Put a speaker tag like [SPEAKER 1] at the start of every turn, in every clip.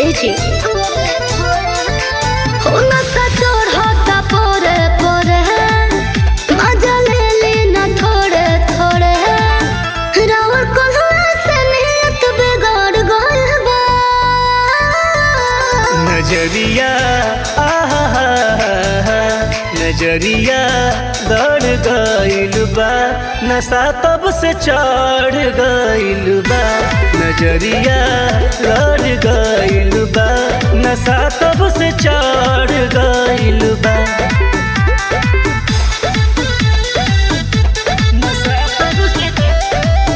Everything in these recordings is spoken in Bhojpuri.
[SPEAKER 1] ए जी हो नशा चढ़ता पोरे पोरे मजा ले ली न थोड़े थोड़े रावर कोल्हा से नियत बिगाड़ गइल बा
[SPEAKER 2] नजरिया आहा नजरिया गड़ गइल बा नशा तब से चढ़ गइल बा नजरिया गड़ गइल बा नशा तब से चढ़ गइल बा नशा तब से चढ़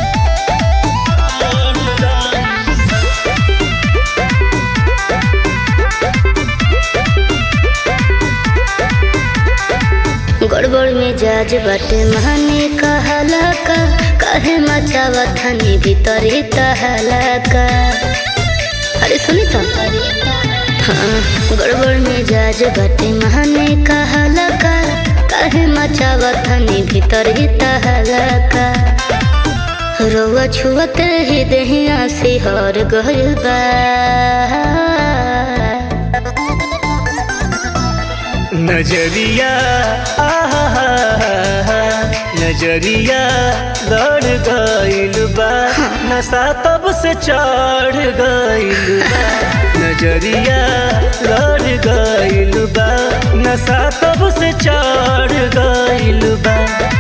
[SPEAKER 2] गइल बा।
[SPEAKER 1] गड़बड़ में जाज बाटे माने कहला का काहे मचावा थानी भीतरी तहला का अरे सुनी तो हाँ गड़बड़ में जाज बाटे माने कहला का काहे मचावा थानी भीतरी तहला का रोवा छुअते ही दहिया से हर गइल बा
[SPEAKER 2] नजरिया आहा नजरिया गड़ गइल बा नशा तब से चढ़ गइल बा नजरिया गड़ गइल बा नशा तब से चढ़ गइल बा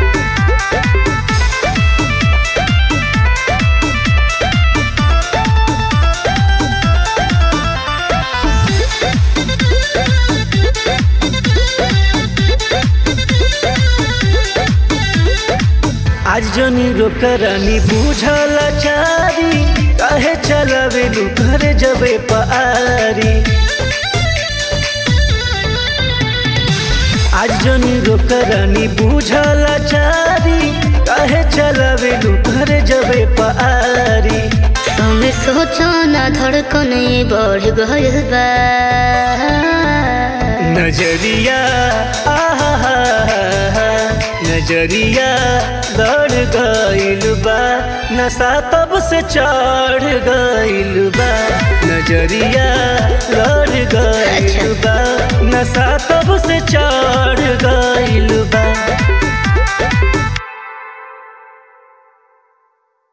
[SPEAKER 2] आज जनी रोकरानी बुझल चारी काहे चलवे घर जबे पारी आज जनी रोकरानी बुझल चारी काहे चलवे घर जबे पारी
[SPEAKER 1] तुम सोचो ना धड़कन ये बढ़ गइल बा
[SPEAKER 2] नजरिया आहा नजरिया गड़ गइल बा नशा तब से चढ़ गइल बा नजरिया गड़ गइल बा नशा तब से चढ़